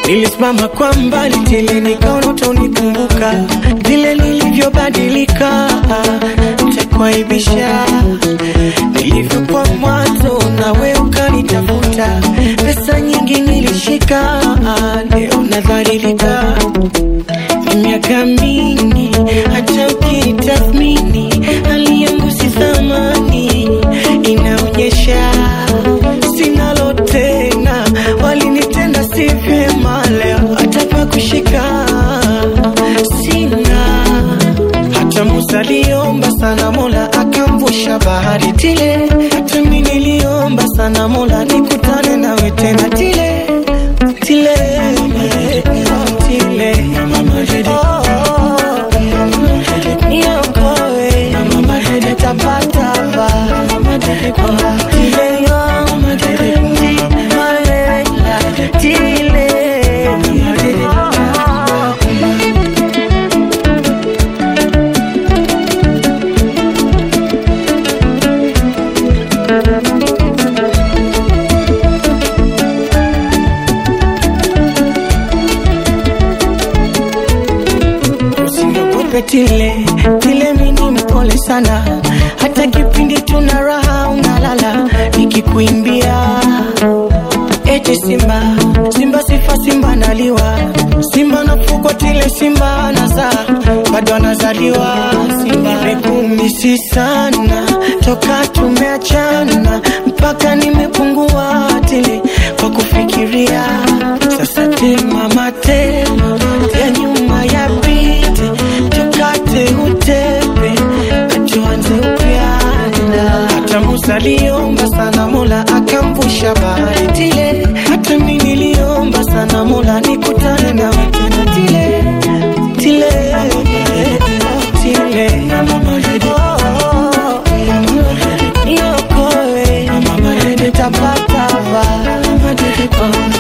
Nilisimama kwa mbali tile, nikaona utanikumbuka vile nilivyobadilika, nitakuaibisha nilivyokuwa mwanzo, nawe ukanitafuta. Pesa nyingi nilishika, leo nadhalilika. Miaka mingi hata ukitathmini, hali yangu si thamani, inaonyesha sinalo tena, walinitenda si vyema, leo hata pa kushika sina. Hata Musa aliomba sana, Mola akamvusha bahari tile. Hata mimi niliomba sana, Mola nikutane nawe tena tile tile tile Oh, niokoe tapatapa tile tile Usiniogope tile tile, mini mpole sana, hata kipindi tuna raha unalala, nikikuimbia eti simba simba sifa simba naliwa simba nafugwa tile simba nazaa bado anazaliwa simba nimekumisi sana toka tumeachana mpaka nimepungua tile kwa kufikiria sasa tema matema ya nyuma ya pite tukate utepe atuanze upya hata Musa aliomba sana Mola akamvusha bahari tile, hata mimi niliomba sana Mola nikutane nawe tena tile tile tile Oh, niokoe tapatapa